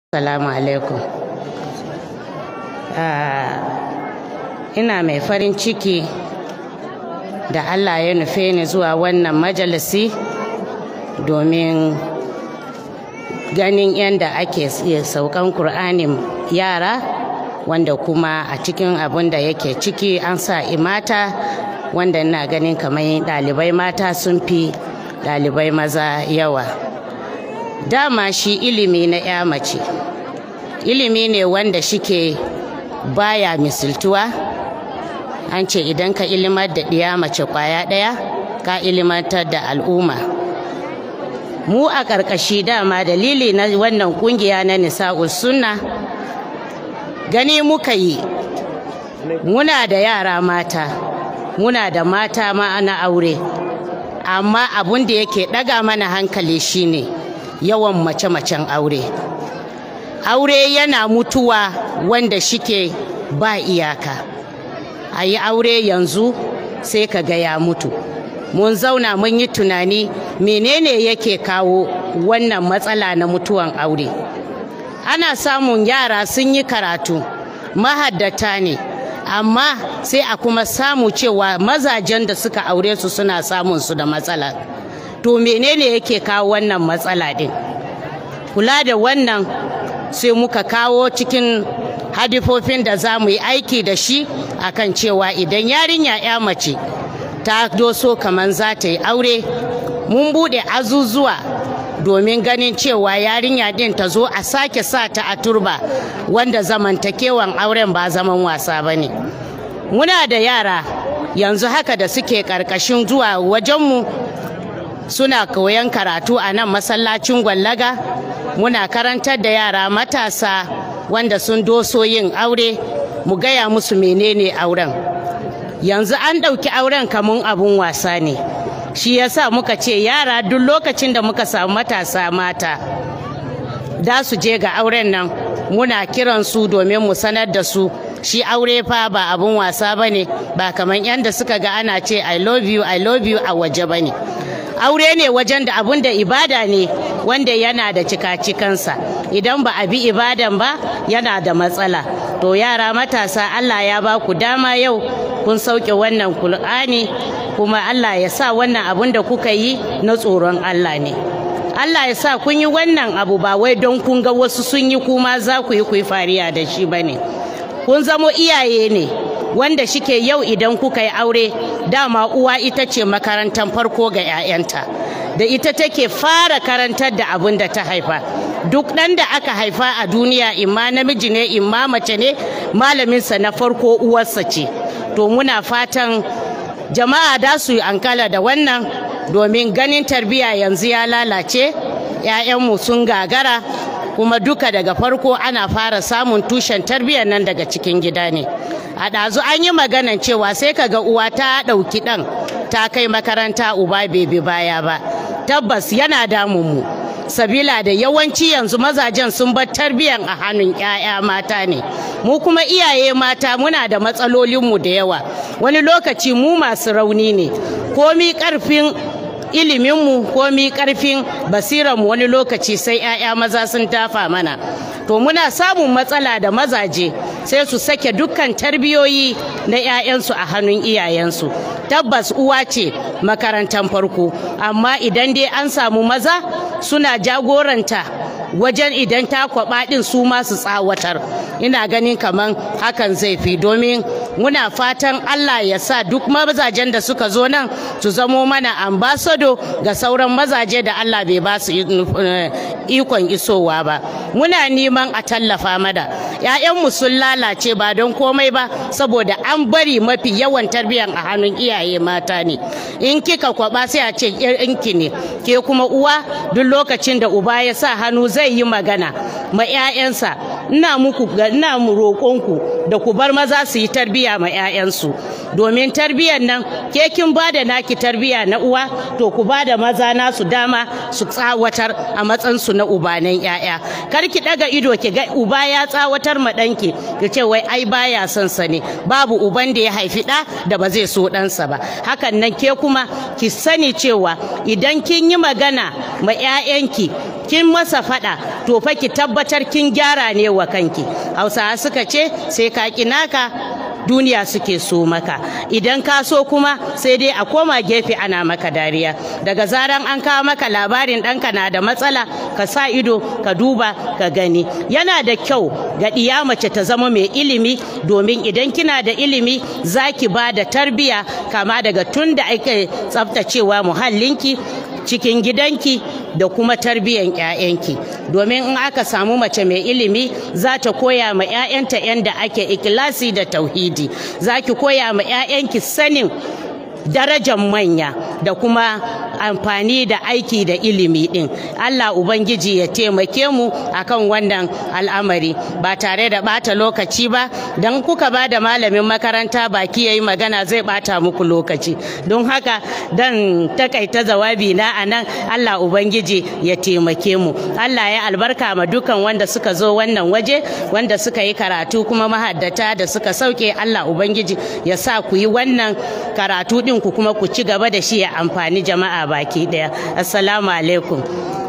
Salamu alaikum. Ina mai farin ciki da Allah ya nufe ni zuwa wannan majalisi domin ganin yadda ake saukan Kur'anin yara wanda kuma a cikin abin da yake ciki an sa imata wanda ina ganin kamar ɗalibai mata sun fi ɗalibai maza yawa. dama shi ilimi na ya mace ilimi ne wanda shike baya misiltuwa an ce idan ka ilimar da ɗiya mace kwaya ɗaya ka ilimantar da al'umma mu a ƙarƙashi dama dalili na wannan ƙungiya na nisa'ul sunna gani muka yi muna da yara mata muna da mata ma na aure amma abun da yake ɗaga mana hankali shine yawan mace-macen aure aure yana mutuwa wanda shike ba iyaka a yi aure yanzu sai ka ga ya mutu mun zauna mun yi tunani menene yake kawo wannan matsala na mutuwan aure ana samun yara sun yi karatu mahaddata ne amma sai a kuma samu cewa mazajen da suka aure su suna samun su da matsala to menene yake kawo wannan matsala din kula da wannan sai muka kawo cikin hadifofin da za mu yi aiki da shi akan cewa idan yarinya ya mace ta doso kamar za ta yi aure mun bude azuzuwa domin ganin cewa yarinya din ta zo a sake sa ta a turba wanda zamantakewan auren ba zaman wasa ba ne muna da yara yanzu haka da suke ƙarƙashin zuwa wajenmu suna koyon karatu a nan masallacin gwallaga muna karantar da yara matasa wanda sun doso yin aure mu gaya musu menene auren yanzu an ɗauki auren kamun abun wasa ne shi yasa muka ce yara duk lokacin da muka samu matasa mata da su je ga auren nan muna kiran su domin mu sanar da su shi aure fa ba abun wasa ba ne ba kamar yadda suka ga ana ce i love you i love you a waje ba ne aure ne wajen da abun da ibada ne wanda yana da cika-cikansa idan ba a bi ibadan ba yana da matsala to yara matasa allah ya ba ku dama yau kun sauke wannan kul'ani kuma allah ya sa wannan abun da kuka yi na tsoron allah ne allah ya sa kun yi wannan abu ba wai don kun ga wasu sun yi kuma za ku yi ku yi fariya da shi ba ne kun zamo iyaye ne wanda shike yau idan kuka yi aure dama uwa ita ce makarantar farko ga 'ya'yanta da ita take fara karantar da abin da ta haifa duk ɗan da aka haifa a duniya imma namiji ne imma mace ne malaminsa na farko uwarsa ce to muna fatan jama'a da su yi ankala da wannan domin ganin tarbiyya yanzu ya lalace 'ya'yanmu sun gagara kuma duka daga farko ana fara samun tushen tarbiyyar nan daga cikin gida ne a ɗazu an yi maganan cewa sai ka ga uwa ta ɗauki ɗan ta kai makaranta uba bai bi baya ba tabbas yana damun mu sabila da yawanci yanzu mazajen sun bar tarbiyyar a hannun 'ya'ya mata ne mu kuma iyaye mata muna da matsalolinmu da yawa wani lokaci mu masu rauni ne komi ƙarfin iliminmu komi karfin basiranmu wani lokaci sai 'ya'ya maza sun tafa mana to muna samun matsala da mazaje sai su sake dukkan tarbiyoyi na 'ya'yansu a hannun iyayensu tabbas uwa ce makarantar farko amma idan dai an samu maza suna jagoranta wajen idan ta kwaba din su masu tsawatar ina ganin kaman hakan zai fi domin muna fatan Allah ya sa duk mazajen da suka zo nan su zamo mana ambasado ga sauran mazaje da Allah bai ba su ikon isowa ba muna neman a tallafa mada ‘ya'yanmu sun lalace ba don komai ba saboda an bari mafi yawan tarbiyyar a hannun iyaye mata ne in kika kwaba sai a ce inki ne ke kuma uwa duk lokacin da uba ya sa hannu zai yi magana ma 'ya'yansa ina muku ina mu roƙonku da ku bar maza su yi tarbiyya ma 'ya'yansu domin tarbiyyar nan ke kin ba da naki tarbiyya na uwa to ku ba da maza nasu dama su tsawatar a matsansu na ubanan 'ya'ya kar ki daga ido ki ga uba ya tsawatar ma ɗanki ki ce wai ai baya son sa ne babu uban da ya haifi ɗa da ba zai so ɗansa ba hakan nan ke kuma ki sani cewa idan kin yi magana ma 'ya'yanki kin masa faɗa to fa ki tabbatar kin gyara ne wa kanki hausawa suka ce sai ka naka duniya suke so maka idan ka so kuma sai dai a koma gefe ana maka dariya daga zaran an kawo maka labarin ɗanka na da matsala ka sa ido ka duba ka gani yana da kyau ga ɗiya mace ta zama mai ilimi domin idan kina da ilimi za ki ba da tarbiya kama daga tun da ake tsaftacewa muhallinki cikin gidanki da kuma tarbiyan 'ya'yanki domin in aka samu mace mai ilimi za ta koya ma 'ya'yanta yadda ake ikilasi da tauhidi za ki koya ma 'ya'yanki sanin darajar manya da kuma amfani da aiki da ilimi din Allah ubangiji ya taimake mu akan wannan al'amari ba tare da bata lokaci ba don kuka ba da malamin makaranta baki yayi magana zai bata muku lokaci don haka dan takaita jawabi na anan Allah ubangiji ya taimake mu Allah ya albarka ma dukan wanda suka zo wannan waje wanda suka yi karatu kuma mahaddata da suka sauke Allah ubangiji ya sa ku yi wannan karatu din ku kuma ku ci gaba da shi ya amfani jama'a baki daya assalamu alaikum